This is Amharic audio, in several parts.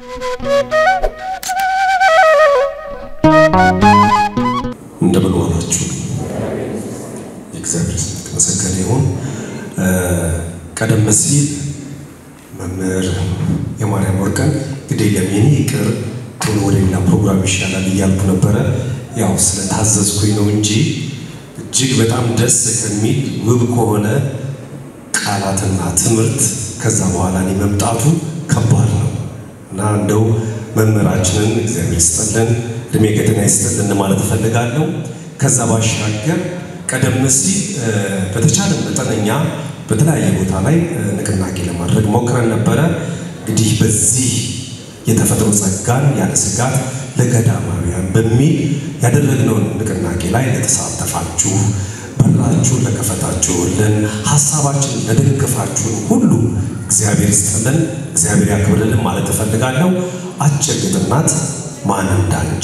እንደምን ዋላችሁ። የእግዚአብሔር ስም የተመሰገነ ይሁን። ቀደም ሲል መምህር የማርያም ወርቅን እንግዲህ ለሚኒ ይቅር ቶሎ ወደ ሌላ ፕሮግራም ይሻላል እያልኩ ነበረ። ያው ስለታዘዝኩኝ ነው እንጂ እጅግ በጣም ደስ ከሚል ውብ ከሆነ ቃላትና ትምህርት ከዛ በኋላ እኔ መምጣቱ ከባድ ነው እና እንደው መምህራችንን እግዚአብሔር ይስጥልን እድሜ ገደና ይስጥልን ማለት እፈልጋለሁ። ከዛ ባሻገር ቀደም ሲል በተቻለ መጠነኛ በተለያየ ቦታ ላይ ንቅናቄ ለማድረግ ሞክረን ነበረ። እንግዲህ በዚህ የተፈጥሮ ጸጋን ያለ ስጋት ለገዳማውያን በሚል ያደረግነውን ንቅናቄ ላይ ለተሳተፋችሁ፣ በራችሁን ለከፈታችሁልን፣ ሀሳባችንን ለደገፋችሁን ሁሉ እግዚአብሔር ይስጥልን፣ እግዚአብሔር ያክብርልን ማለት እፈልጋለሁ። አጭር ግጥም ናት። ማን እንዳንቺ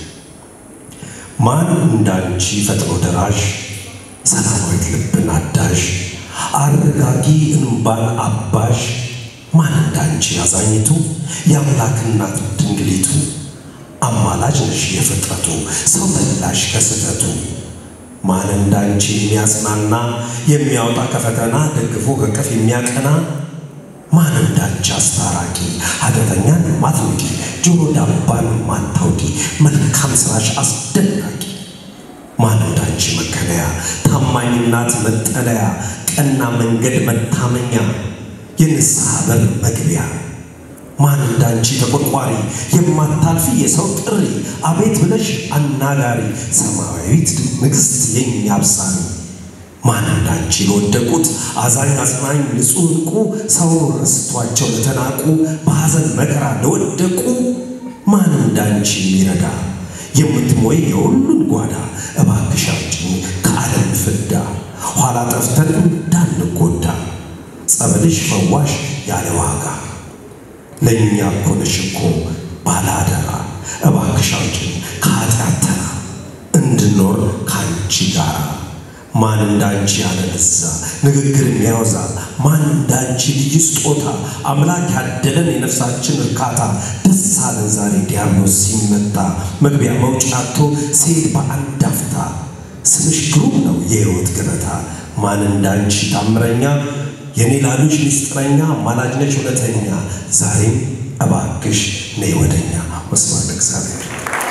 ማን እንዳንቺ ፈጥኖ ደራሽ ሰላማዊት ልብን አዳሽ አረጋጊ እንባን አባሽ ማን እንዳንቺ አዛኝቱ የአምላክ እናት ድንግሊቱ አማላጅ ነሽ የፍጥረቱ ሰው መላሽ ከስህተቱ ማን እንዳንቺ የሚያጽናና የሚያወጣ ከፈተና ደግፎ ከቅፍ የሚያቀና ማን እንዳንቺ አስታራቂ ኃጢአተኛን ማትንቂ ጆሮ ዳባን ማታውቂ መልካም ስራሽ አስደናቂ ማን እንዳንቺ መከለያ ታማኝ እናት መጠለያ ቀና መንገድ መታመኛ የንስሐ በር መግቢያ ማን እንዳንቺ ተቆርቋሪ የማታልፊ የሰው ጥሪ አቤት ብለሽ አናጋሪ ሰማያዊት ንግሥት የኛ አብሳሪ ማን እንዳንቺ ለወደቁት አዛኝ አጽናኝ ንጹሕ ዕንቁ ሰው ረስቷቸው ለተናቁ በሐዘን መከራ ለወደቁ ማን እንዳንቺ የሚረዳ የምትሞይ የሁሉን ጓዳ እባክሽ አውጪኝ ከዓለም ፍዳ ኋላ ጠፍተን እንዳንጎዳ ጸበልሽ ፈዋሽ ያለ ዋጋ ለእኛ እኮ ነሽ እኮ ባለአደራ እባክሽ አውጪኝ ከኃጢአት ተራ እንድኖር ከአንቺ ጋራ ማን እንዳንቺ ያለበዛ ንግግር የሚያወዛ ማን እንዳንቺ ልዩ ስጦታ አምላክ ያደለን የነፍሳችን እርካታ ደስ አለን ዛሬ ዲያብሎስ ሲመታ መግቢያ መውጫቶ ሲሄድ በአንድ አፍታ ስምሽ ግሩም ነው የሕይወት ገበታ ማን እንዳንቺ ታምረኛ የኔ ላሉሽ ምስጢረኛ አማላጅ ነች እውነተኛ ዛሬም እባክሽ ነይ ወደኛ ወስብሐት ለእግዚአብሔር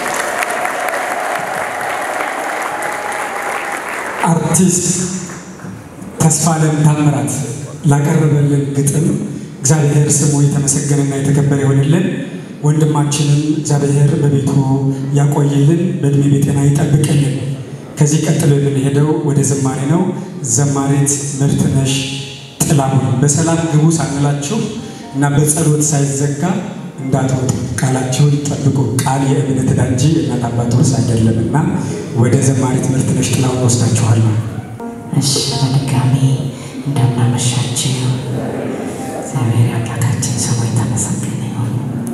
አርቲስት ተስፋለም ታምራት ላቀረበልን ግጥም እግዚአብሔር ስሙ የተመሰገነና የተከበረ ይሆንልን። ወንድማችንን እግዚአብሔር በቤቱ ያቆይልን፣ በእድሜ በጤና ይጠብቅልን። ከዚህ ቀጥሎ የምንሄደው ወደ ዝማሬ ነው። ዘማሬት መብትነሽ ጥላሁን በሰላም ግቡ ሳንላችሁ እና በጸሎት ሳይዘጋ እንዳትወጡ ቃላቸውን ጠብቁ። ቃል የእምነት ዕዳ እንጂ የእናት አባት ውርስ አይደለም እና ወደ ዘማሪት መብትነሽ ጥላሁን ወስዳችኋል ነው። እሺ በድጋሚ እንደምናመሻችው እግዚአብሔር አምላካችን ስሙ የተመሰገነ ይሁን።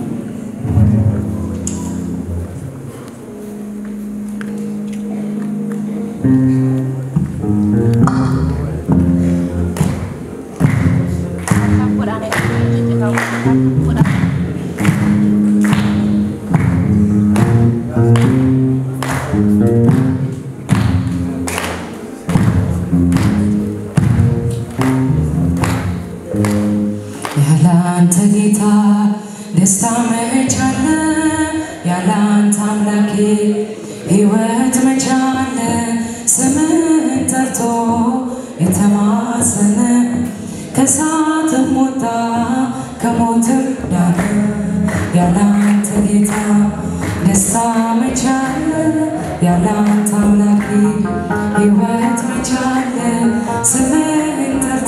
ያለ አንተ ጌታ ደስታ መች አለ? ያለ አንተ አምላኬ ሕይወት መች አለ? ስምህን ጠርቶ የተማሰነ ከእሳትም ወጣ ከሞትም ዳነ። ያለ አንተ ጌታ ደስታ መች አለ? ያለ አንተ አምላኬ ሕይወት መች አለ? ስምህን ጠርቶ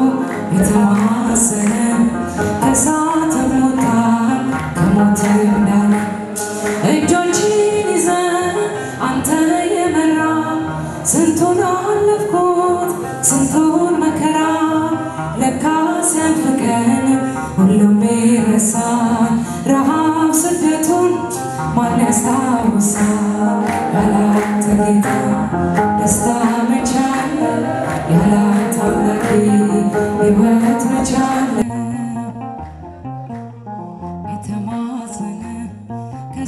የተማሰነ ከእሳትም ወጣ ከሞትም ዳነ። እጆችን ይዘ አንተ የመራ ስንቱን አለፍኩት ስንቱን መከራ ለካ ሲያልፍቀን ሁሉም ይረሳል። ረሃብ ስደቱን ማን ያስታውሳል? ያለ አንተ ጌታ ደስታ መች አለ? ያለ አንተ አምላኬ ሕይወት መች አለ? የተማ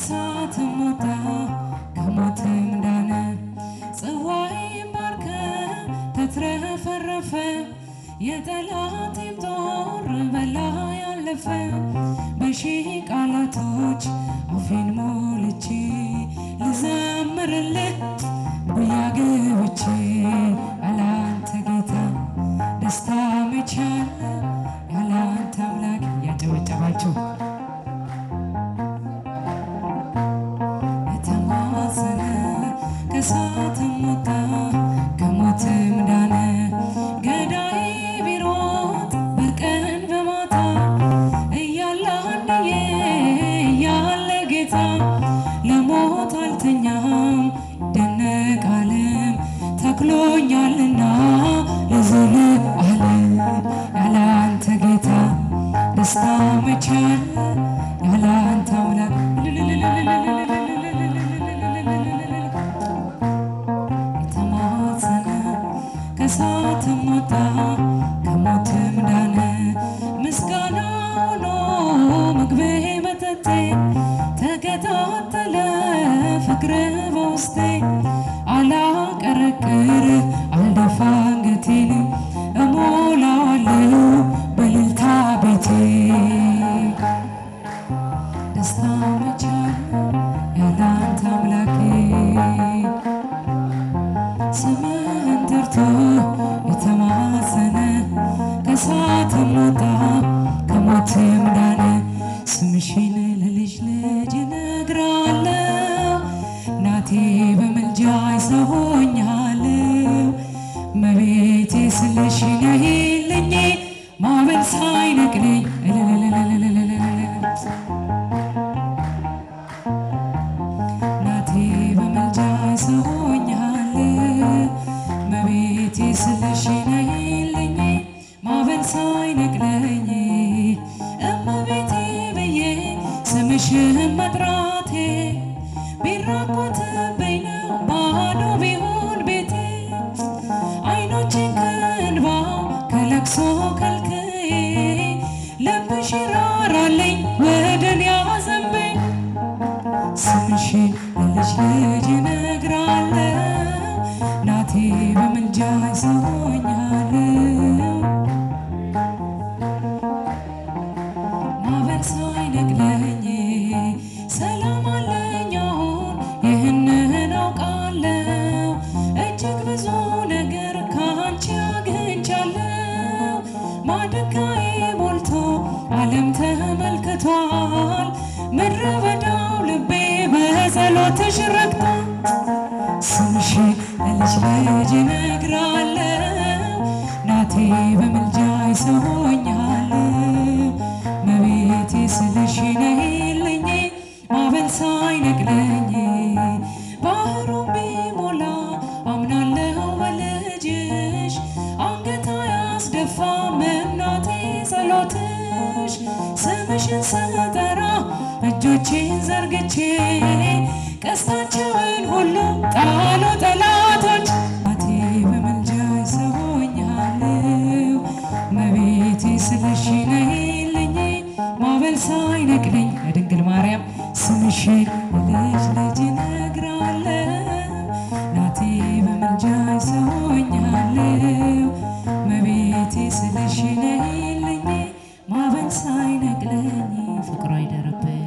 ከእሳትም ወጣ ከሞትም ዳነ ጽዋዬን ባርከ ተትረፈረፈ የጠላቴም ጦር በላ ያለፈ በሺህ ቃላቶች አፌን ሞልቼ ልዘምርልህ ጉያ ገብቼ ያላንተ ጌታ ደስታ መቻል ያላንተ አምላክ እያጨበጨባችሁ የተማዘነ ከእሳትም ወጣ ከሞትም ዳነ ገዳይ ቢሮጥ በቀን በማታ እያለ አንድዬ እያለ ጌታ ለሞት አልተኛም ደነቃለም ተክሎኛልና ለዘለዓለም ያላንተ ጌታ ደስታ መቻል ያላንተ አምላክ የተማጸነ ከእሳትም ወጣ ከሞትም ዳነ ምስጋና ሆኖ ምግቤ መጠጤ ተከታተለ ፍቅር በውስጤ አላቀረቅር አልደፋ አንገቴን እሞላዋለሁ በእልልታ ቤቴ ደስታ መቻል ያላንተ አምላኬ ስምህን ጠርቶ የተማጸነ ከእሳትም ወጣ ከሞትም ዳነ ስምሽን ለልጅ ልጅ እነግራለሁ እናቴ በምልጃ ይሰሆኛለሁ መቤቴ ስለሽ ነይልኝ ማዕበል ሳይነቅለኝ እልልልልልልልልልል እናቴ በመልጃ ይሰሆኛል መቤቴ ስለሽ ነይልኝ ማዕበል ሳይነቅለኝ እመቤቴ ብዬ ስምሽን መጥራቴ ቢራቆትብኝ ነው ባዶ ቢሆን ቤቴ አይኖችን ከእንባ ከለቅሶ ከልክዬ ልብሽ ይራራልኝ ወደ እኔ አዘንብኝ ስምሽን ለልጅ ልጅ እነግራለሁ እናቴ በምልጃ ይሰሆኛለሁ ማዕበል ሳይነቅለኝ ሰላም አለኝ አሁን ይህንን አውቃለሁ እጅግ ብዙ ነገር ከአንቺ አግኝቻለሁ ማድጋዬ ሞልቶ ዓለም ተመልክቷል ምድረ በዳው ልቤ በጸሎትሽ ረክቷል ስምሽን ለልጅ ልጅ እነግራለሁ እናቴ በምልጃ ይሰሆኛለሁ መቤቴ ስልሽ ነይልኝ ማዕበል ሳይነቅለኝ ባህሩን ቢሞላ አምናለሁ በልጅሽ አንገት አያስደፋም እናቴ ጸሎትሽ ስምሽን ስጠራ እጆቼን ዘርግቼ ቀስታቸውን ሁሉ ጣሉ ጠላቶች እናቴ በምልጃ ይሰሆኛለሁ መቤቴ ስለሽ ነይልኝ ማዕበል ሳይነቅለኝ ለድንግል ማርያም ስምሽን ለልጅ ልጅ እነግራለሁ እናቴ በምልጃ ይሰሆኛለሁ መቤቴ ስለሽ ነይልኝ ማዕበል ሳይነቅለኝ ፍቅሯ አይደርብኝ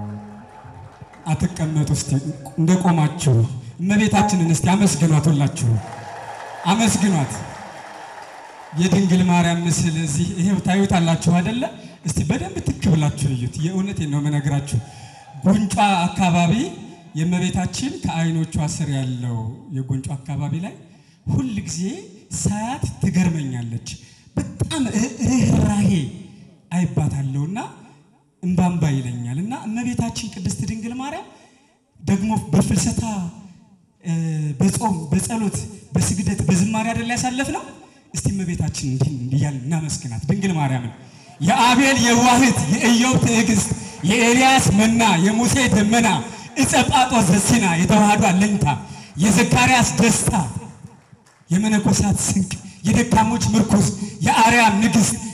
አትቀመጡ። እስቲ እንደቆማችሁ እመቤታችንን እስቲ አመስግኗት፣ ሁላችሁ አመስግኗት። የድንግል ማርያም ምስል እዚህ ይሄው ታዩታላችሁ አይደለ? እስቲ በደንብ ትክ ብላችሁ እዩት። የእውነቴን ነው የምነግራችሁ። ጉንጯ አካባቢ የእመቤታችን ከዓይኖቿ ስር ያለው የጉንጯ አካባቢ ላይ ሁል ጊዜ ሳያት ትገርመኛለች። በጣም ርኅራሄ አይባታለሁና እምባምባ ይለኛል እና እመቤታችን ቅድስት ድንግል ማርያም ደግሞ በፍልሰታ እ፣ በጾም በጸሎት በስግደት በዝማሬ አይደል ያሳለፍ ነው። እስቲ እመቤታችን እንዲህ እንዲህ እያልን እናመስግናት ድንግል ማርያምን። የአቤል የዋህት የኢዮብ ትዕግስት የኤልያስ መና የሙሴ ደመና ዕፀ ጳጦስ ዘሲና የተዋህዶ አለኝታ የዘካርያስ ደስታ የመነኮሳት ስንቅ የደካሞች ምርኩዝ የአርያም ንግሥት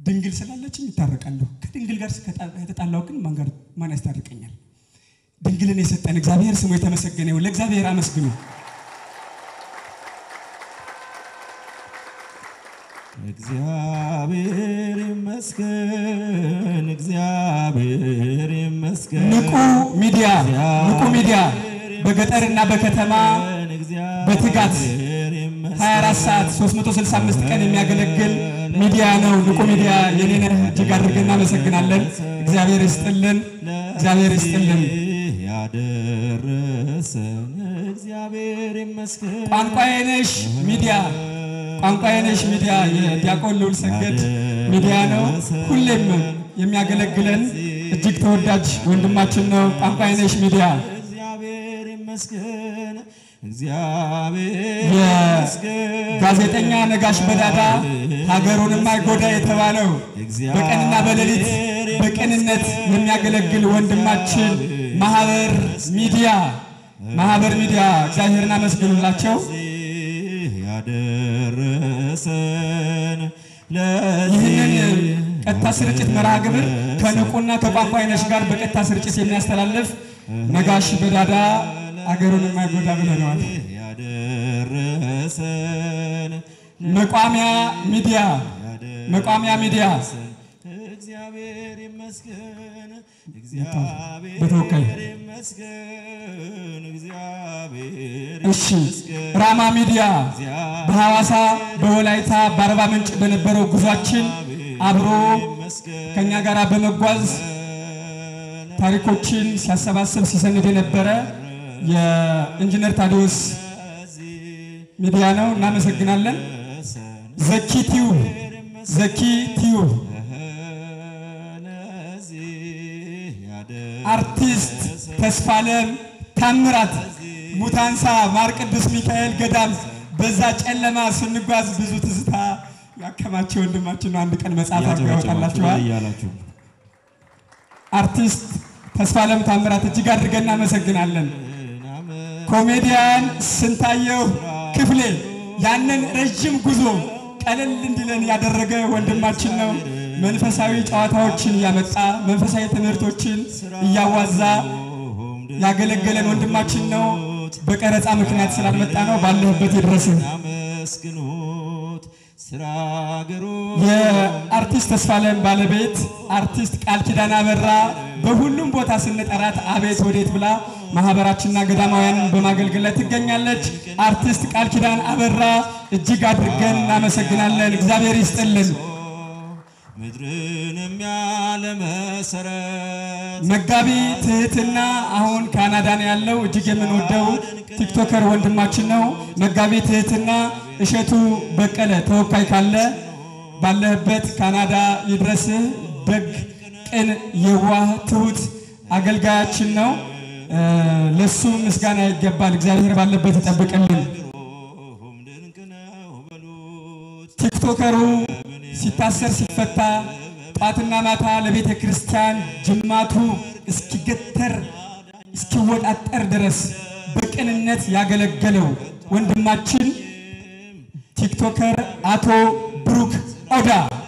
ድንግል ስላለችኝ ይታረቃለሁ። ከድንግል ጋር ከተጣላሁ ግን ማን ጋር ማን ያስታርቀኛል? ድንግልን የሰጠን እግዚአብሔር ስሙ የተመሰገነ ይሁን። ለእግዚአብሔር አመስግኑ። እግዚአብሔር ይመስገን፣ እግዚአብሔር ይመስገን። ንቁ ሚዲያ ንቁ ሚዲያ በገጠርና በከተማ በትጋት 24 ሰዓት 365 ቀን የሚያገለግል ሚዲያ ነው። ንቁ ሚዲያ የኔነህ እጅግ አድርገን እናመሰግናለን። እግዚአብሔር ይስጥልን፣ እግዚአብሔር ይስጥልን። ያደረሰን እግዚአብሔር ይመስገን። ቋንቋዬነሽ ሚዲያ ቋንቋዬነሽ ሚዲያ የዲያቆን ልዑል ሰገድ ሚዲያ ነው። ሁሌም የሚያገለግለን እጅግ ተወዳጅ ወንድማችን ነው። ቋንቋዬነሽ ሚዲያ እግዚአብሔር ይመስገን፣ እግዚአብሔር ይመስገን። የጋዜጠኛ ነጋሽ በዳዳ ሀገሩን የማይጎዳ የተባለው በቀንና በሌሊት በቅንነት የሚያገለግል ወንድማችን ማህበር ሚዲያ ማህበር ሚዲያ እግዚአብሔርን አመስግኑላቸው። ያደረሰን ይህንን ቀጥታ ስርጭት መርሃ ግብር ከንቁና ከቋንቋይነሽ ጋር በቀጥታ ስርጭት የሚያስተላልፍ ነጋሽ በዳዳ አገሩን የማይጎዳ ብለነዋል። ያደረሰን መቋሚያ ሚዲያ መቋሚያ ሚዲያ እግዚአብሔር ይመስገን፣ በተወካይ እግዚአብሔር ይመስገን፣ እግዚአብሔር እሺ ራማ ሚዲያ በሐዋሳ በወላይታ በአርባ ምንጭ በነበረው ጉዟችን አብሮ ከኛ ጋር በመጓዝ ታሪኮችን ሲያሰባስብ ሲሰንድ የነበረ የኢንጂነር ታዲዮስ ሚዲያ ነው። እናመሰግናለን። ዘኪ ቲዩብ ዘኪ ቲዩብ አርቲስት ተስፋለም ታምራት ሙታንሳ ማር ቅዱስ ሚካኤል ገዳም በዛ ጨለማ ስንጓዝ ብዙ ትዝታ ያከማቸው ወንድማችን ነው። አንድ ቀን መጽሐፍ አድርገው ያወጣላችኋል። እያላችሁ አርቲስት ተስፋለም ታምራት እጅግ አድርገን እናመሰግናለን። ኮሜዲያን ስንታየው ክፍሌ ያንን ረዥም ጉዞ ቀለል እንዲለን ያደረገ ወንድማችን ነው። መንፈሳዊ ጨዋታዎችን እያመጣ መንፈሳዊ ትምህርቶችን እያዋዛ ያገለገለን ወንድማችን ነው። በቀረጻ ምክንያት ስላልመጣ ነው። ባለህበት ይድረስህ። አመስግኑት ስራ ገሩ የአርቲስት ተስፋለም ባለቤት አርቲስት ቃል ኪዳን አበራ በሁሉም ቦታ ስንጠራት አቤት ወዴት ብላ ማህበራችንና ገዳማውያንን በማገልገል ላይ ትገኛለች። አርቲስት ቃል ኪዳን አበራ እጅግ አድርገን እናመሰግናለን። እግዚአብሔር ይስጥልን። ምድርንም ያለ መሰረት መጋቢ ትህትና አሁን ካናዳ ነው ያለው። እጅግ የምንወደው ቲክቶከር ወንድማችን ነው። መጋቢ ትህትና እሸቱ በቀለ ተወካይ ካለ ባለህበት ካናዳ ይድረስህ። ደግ፣ ቅን፣ የዋህ፣ ትሁት አገልጋያችን ነው። እ ለሱ ምስጋና ይገባል። እግዚአብሔር ባለበት ይጠብቅልን። ሆም ድንቅ ነው በሉት ቲክቶከሩ ሲታሰር ሲፈታ ጧትና ማታ ለቤተ ክርስቲያን ጅማቱ እስኪገተር እስኪወጣጠር ድረስ በቅንነት ያገለገለው ወንድማችን ቲክቶከር አቶ ብሩክ ኦዳ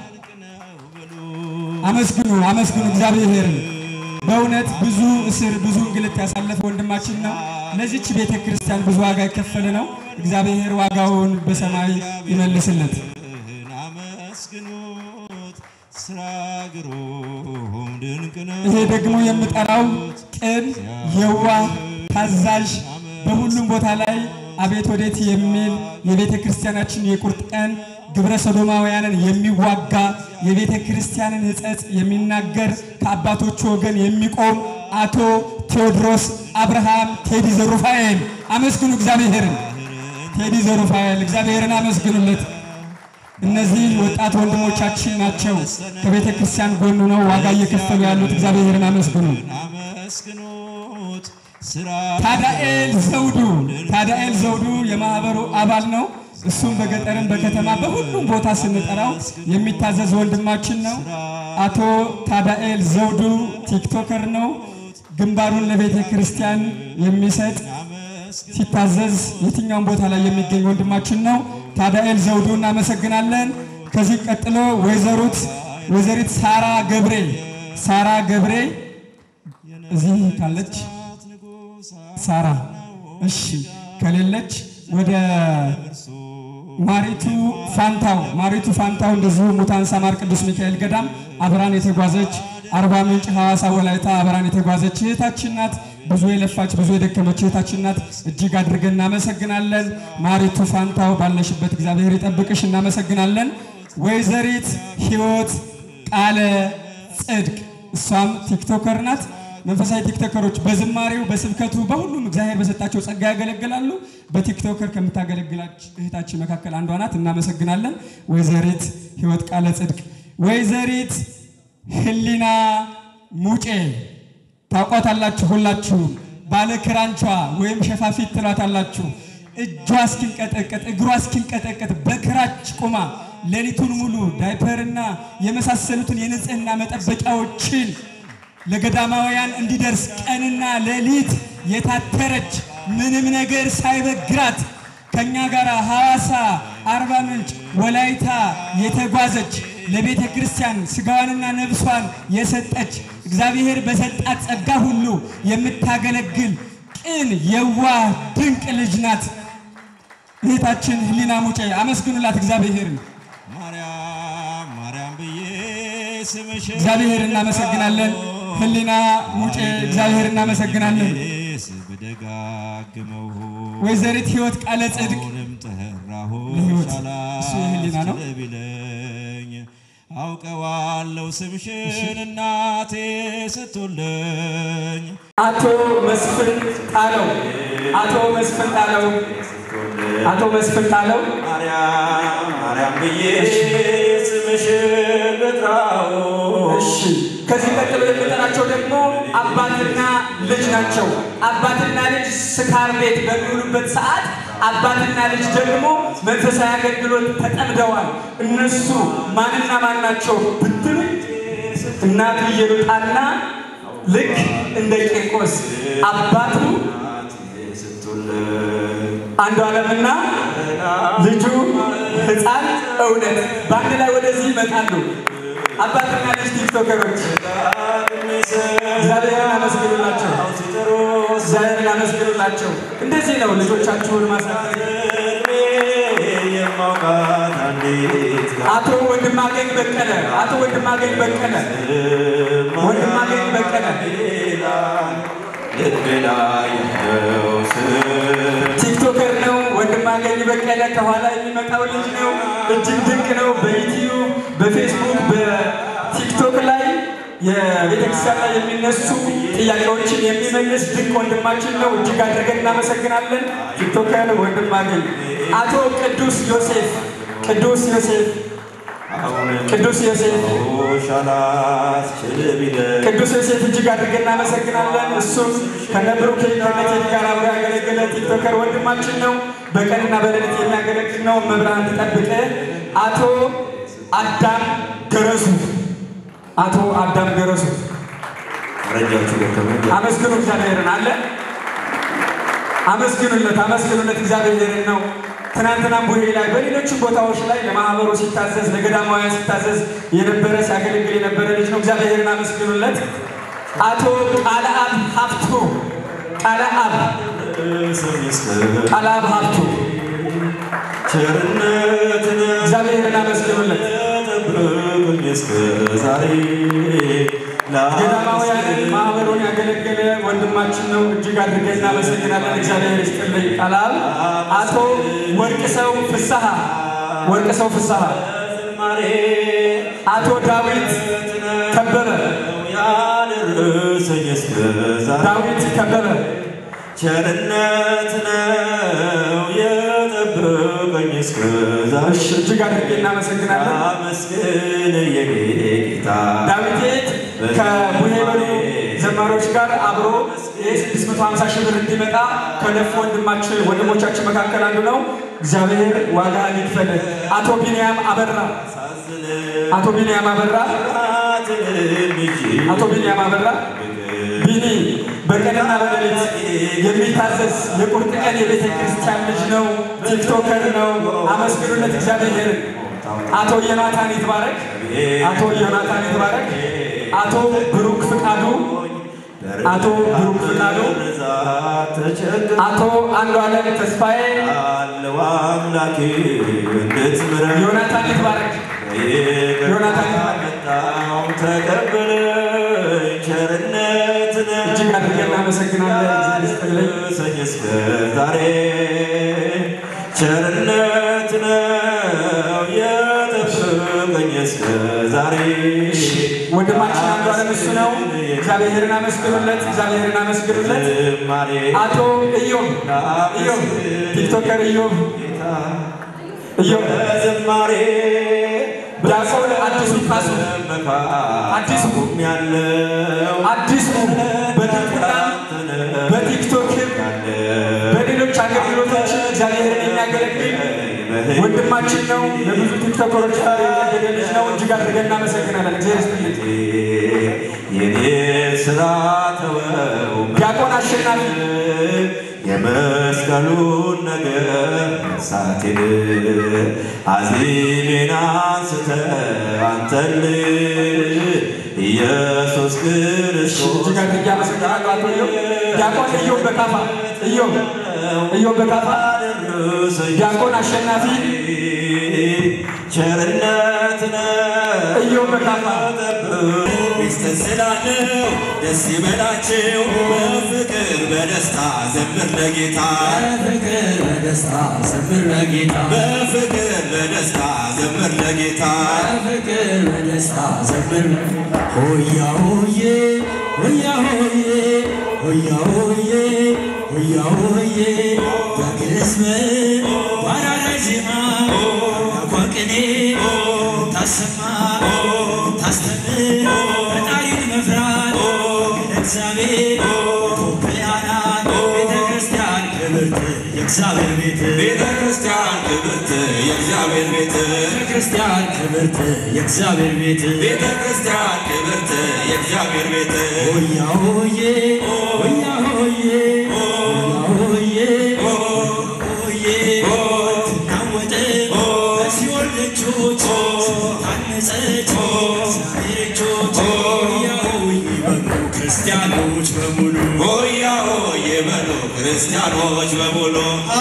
አመስግኑ፣ አመስግኑ እግዚአብሔርን። በእውነት ብዙ እስር ብዙ እንግልት ያሳለፈ ወንድማችን ነው። ለዚች ቤተ ክርስቲያን ብዙ ዋጋ የከፈለ ነው። እግዚአብሔር ዋጋውን በሰማይ ይመልስለት። ይህን አመስግኑት ስራ ግሩም ድንቅ ነው ይሄ ደግሞ የምጠራው ቅን፣ የዋህ፣ ታዛዥ በሁሉም ቦታ ላይ አቤት ወዴት የሚል የቤተ ክርስቲያናችን የቁርጥ ቀን ግብረ ሰዶማውያንን የሚዋጋ የቤተ ክርስቲያንን ሕጸጽ የሚናገር ከአባቶቹ ወገን የሚቆም አቶ ቴዎድሮስ አብርሃም ቴዲ ዘሩፋኤል አመስግኑ እግዚአብሔርን። ቴዲ ዘሩፋኤል እግዚአብሔርን አመስግኑለት። እነዚህ ወጣት ወንድሞቻችን ናቸው። ከቤተ ክርስቲያን ጎኑ ነው ዋጋ እየከፈሉ ያሉት። እግዚአብሔርን አመስግኑ። አመስግኑት ስራ ታዳኤል ዘውዱ ታዳኤል ዘውዱ የማህበሩ አባል ነው። እሱም በገጠርም በከተማ በሁሉም ቦታ ስንጠራው የሚታዘዝ ወንድማችን ነው። አቶ ታዳኤል ዘውዱ ቲክቶከር ነው። ግንባሩን ለቤተ ክርስቲያን የሚሰጥ ሲታዘዝ የትኛውም ቦታ ላይ የሚገኝ ወንድማችን ነው። ታዳኤል ዘውዱ እናመሰግናለን። ከዚህ ቀጥሎ ወይዘሩት ወይዘሪት ሳራ ገብሬ ሳራ ገብሬ እዚህ ካለች ሳራ እሺ፣ ከሌለች ወደ ማሪቱ ፋንታው ማሪቱ ፋንታው እንደዚሁ ሙታን ሳማር ቅዱስ ሚካኤል ገዳም አብራን የተጓዘች አርባ ምንጭ ሐዋሳ ወላይታ አብራን የተጓዘች እህታችን ናት። ብዙ የለፋች ብዙ የደከመች እህታችን ናት። እጅግ አድርገን እናመሰግናለን። ማሪቱ ፋንታው ባለሽበት እግዚአብሔር ይጠብቅሽ። እናመሰግናለን። ወይዘሪት ህይወት ቃለ ጽድቅ እሷም ቲክቶከር ናት። መንፈሳዊ ቲክቶከሮች በዝማሬው በስብከቱ በሁሉም እግዚአብሔር በሰጣቸው ጸጋ ያገለግላሉ። በቲክቶከር ከምታገለግላች እህታችን መካከል አንዷ ናት። እናመሰግናለን። ወይዘሪት ህይወት ቃለ ጽድቅ። ወይዘሪት ህሊና ሙጬ ታውቋታላችሁ ሁላችሁም። ባለ ክራንቿ ወይም ሸፋፊት ትላታላችሁ። እጇ እስኪንቀጠቀጥ እግሯ እስኪንቀጠቀጥ በክራች ቁማ ሌሊቱን ሙሉ ዳይፐርና የመሳሰሉትን የንጽህና መጠበቂያዎችን ለገዳማውያን እንዲደርስ ቀንና ሌሊት የታተረች ምንም ነገር ሳይበግራት ከኛ ጋር ሐዋሳ፣ አርባ ምንጭ፣ ወላይታ የተጓዘች ለቤተ ክርስቲያን ስጋዋንና ነፍሷን የሰጠች እግዚአብሔር በሰጣት ጸጋ ሁሉ የምታገለግል ቅን የዋህ ድንቅ ልጅ ናት እህታችን ህሊና ሙጬ። አመስግኑላት እግዚአብሔርን። ማርያም ማርያም ብዬ ስምሽን እግዚአብሔር እናመሰግናለን። ህሊና ሙጬ እግዚአብሔር እናመሰግናለን። ስም ብደጋግመው ወይዘሪት ህይወት ቃለ ጽድቅ አሁንም ጠራሁ ለሕይወት እሱ የህሊና ነው። ቢለኝ አውቀዋለሁ ስምሽን እናቴ ስትወለኝ አቶ መስፍን ጣለው አቶ መስፍን ጣለው አቶ መስፍን ጣለው ማርያም ማርያም ብዬ ስምሽን ልጥራው እሺ ከዚህ ቀጥሎ የምጠራቸው ደግሞ አባትና ልጅ ናቸው። አባትና ልጅ ስካር ቤት በሚውሉበት ሰዓት አባትና ልጅ ደግሞ መንፈሳዊ አገልግሎት ተጠምደዋል። እነሱ ማንና ማን ናቸው ብትሉ እናቱ ኢየሉጣና ልክ እንደ ቂርቆስ አባቱ አንዱ ዓለምና ልጁ ሕፃን እውነት በአንድ ላይ ወደዚህ ይመጣሉ። አባትና ልጅ ቲክቶከሮች እግዚአብሔርን አመስግኑላቸው፣ እግዚአብሔርን አመስግኑላቸው። እንደዚህ ነው ልጆቻችሁን ማሳደግ። የማውቃት አንዲት አቶ ወንድማገኝ በቀለ አቶ ወንድማገኝ በቀለ ወንድማገኝ በቀለ ልብ ላይ ያለው ስም ቲክቶከር ነው። ወንድማገኝ በቀለ ከኋላ የሚመጣው ልጅ ነው። እጅግ ድንቅ ነው። በዩቲዩብ በፌስቡክ በቲክቶክ ላይ የቤተክርስቲያን ላይ የሚነሱ ጥያቄዎችን የሚመልስ ድንቅ ወንድማችን ነው። እጅግ አድርገን እናመሰግናለን። ቲክቶከር ወንድማገኝ አቶ ቅዱስ ዮሴፍ ቅዱስ ዮሴፍ ቅዱስ ዮሴፍ ሻላት ችልቢለ ቅዱስ ዮሴፍ እጅግ አድርገን እናመሰግናለን። እሱም ከነብሩኬ ከነቴዲ ጋር አብሮ ያገለገለ ቲክቶከር ወንድማችን ነው። በቀንና በሌሊት የሚያገለግል ነው። መብርሃን ትጠብቅ። አቶ አዳም ገረሱ አቶ አዳም ገረሱ ረጃችሁ ገከመ አመስግኑ እግዚአብሔርን አለ አመስግኑለት፣ አመስግኑለት እግዚአብሔርን ነው። ትናንትናም ቡሄ ላይ በሌሎችም ቦታዎች ላይ ለማህበሩ ሲታዘዝ ለገዳማውያን ሲታዘዝ የነበረ ሲያገለግል የነበረ ልጅ ነው። እግዚአብሔርን አመስግኑለት። አቶ ቃለአብ ሀብቱ ቃለአብ ቃለአብ ሀብቱ ቸርነት እግዚአብሔርን አመስግኑለት። ጠብቁኝ እስከ ዛሬ ገዳማውያንን ማህበሩን ያገለገለ ወንድማችን ነው። እጅግ አድርገን እናመሰግናለን። እግዚአብሔር ይስጥልኝ። ቃላል አቶ ወርቅ ሰው ፍስሐ ወርቅ ሰው ፍስሐ ዝማሬ አቶ ዳዊት ከበረ ያደረሰኝ እስከ ዛሬ ዳዊት ከበረ ቸርነት ነው የጠበቀኝ እስከ ዛሬ እሺ፣ እጅግ አድርገን እናመሰግናለን። አመስግን የኔ ጌታ ዳዊት ከቡሄ በሉ ዘማሪዎች ጋር አብሮ የ650 ሺህ ብር እንዲመጣ ከለፉ ወንድማችን ወንድሞቻችን መካከል አንዱ ነው። እግዚአብሔር ዋጋ ይክፈል። አቶ ቢንያም አበራ አቶ ቢንያም አበራ አቶ ቢንያም አበራ ቢኒ በቀንና በሌሊት የሚታዘዝ የቁርጥ ቀን የቤተ ክርስቲያን ልጅ ነው። ቲክቶከር ነው። አመስግኑለት እግዚአብሔርን። አቶ ዮናታን ይትባረክ፣ አቶ ዮናታን ይትባረክ፣ አቶ ብሩክ ፍቃዱ፣ አቶ ብሩክ ፍቃዱ፣ አቶ አንዱ አለም ተስፋዬ፣ አለው አምላኬ እንድትምረኝ ዮናታን ይትባረክ፣ ዮናታን ይትባረክ። መጣው ተቀበለኝ ቸርነት ነው እጅግ አድርገን እናመሰግናለን። እግዚአብሔር ይስጥልኝ። ሰኝ እስከ ዛሬ ቸርነት ነው የጠበቀኝ እስከ ዛሬ ወንድማችን አንዱ አለም እሱ ነው። እግዚአብሔርን አመስግኑለት፣ እግዚአብሔርን አመስግኑለት። ዝማሬ አቶ ኢዮብ ኢዮብ ቲክቶከር ኢዮብ ኢዮብ ዝማሬ ዲያቆን አዲሱ ካሱ አዲሱ ያለው አዲሱ በድቁና በቲክቶክም በሌሎች አገልግሎቶች እግዚአብሔርን የሚያገለግል ወንድማችን ነው። ለብዙ ቲክቶከሮች ጋር ያገደ ልጅ ነው። እጅግ አድርገን እናመሰግናለን። እግዚአብሔር ይስጥልኝ። የኔ ስራ ተወው ዲያቆን አሸናፊ የመስቀሉን ነገር ሳቴን አዚሜን አንስተ አንተን ኢየሱስ ክርስቶስ እጅግ አድርጌ አመሰግናለሁ። አቶ ኢዮብ ዲያቆን ኢዮብ በካፋ ኢዮብ ኢዮብ በካፋ ዲያቆን አሸናፊ ቸርነት ነው ኢዮብ በካፋ ሚስጥር ስላለው ደስ ይበላቸው በፍቅር በደስታ ዘምር ለጌታ በፍቅር በደስታ ዘምር ለጌታ በፍቅር በደስታ ዘምር ለጌታ በፍቅር በደስታ ዘምር ሆያ ሆዬ ሆያ ሆዬ ሆያ ሆዬ ሆያ ሆዬ በግስም ባራዳይ ዜማ ያቋቅኔ ታሰማ ታስተምር ፈጣሪን መፍራት እግዚአብሔር ኢትዮጵያናት ቤተ ክርስቲያን ክብርት የእግዚአብሔር ቤት ቤተ ክርስቲያን ክብርት የእግዚአብሔር ቤት ቤተ ክርስቲያን ክብርት የእግዚአብሔር ቤት ቤተ ክርስቲያን ክብርት የእግዚአብሔር ቤት ሆያ ሆዬ ሆያ ሆዬ ሆያ ሆዬ ሆዬ ትናወጥ በሲኦል ደጆች ታነጸች እግዚአብሔር እጆች ሆያ ሆዬ በሉ ክርስቲያኖች በሙሉ ሆያ ሆዬ በሉ ክርስቲያኖች በሙሉ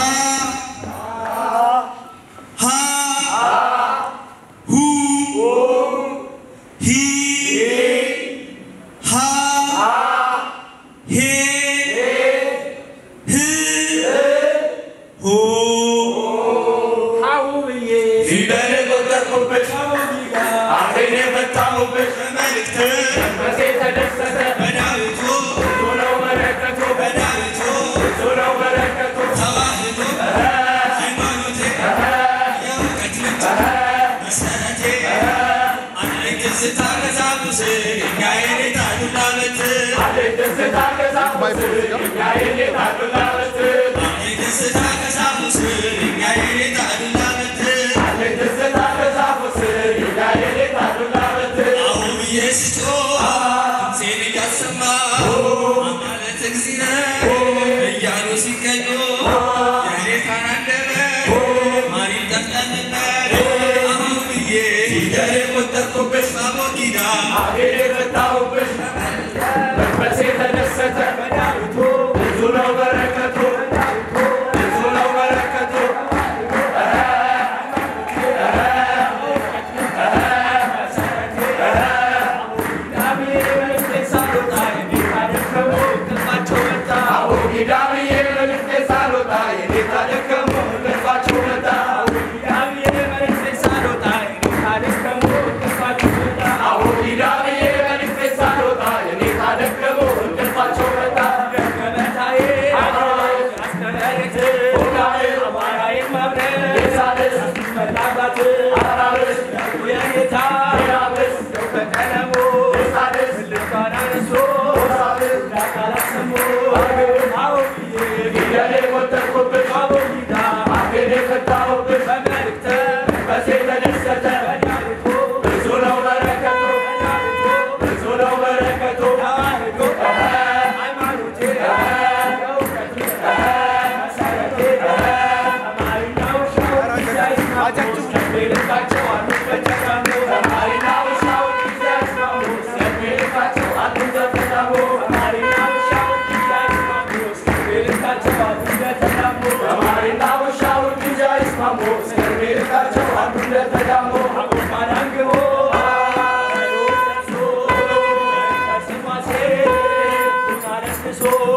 ፊደል የቆጠርኩበት አፌን የፈታሁበት መልእክት በዳዊቱ በዳዊቱ ተዋህዶ ሃይማኖቴ የእውቀት ምንጭ መሰረቴ አለኝ ትዝታ ከዛሙስ ድንጋይ ኔታ ዱላበት አለኝ ትዝታ ከዛሙስ ድንጋይ ኔታ ዱላበት አሁን ብዬ ስጮህ ድምፄን እያሰማሁ አማለት እግዚእነ እያሉ ሲቀኙ የኔታን አንደበት ማን ይጠቀምበት? አሁን ብዬ ፊደል የቆጠርኩበት ታቦት ኪዳን Thank you. ክርስቶስ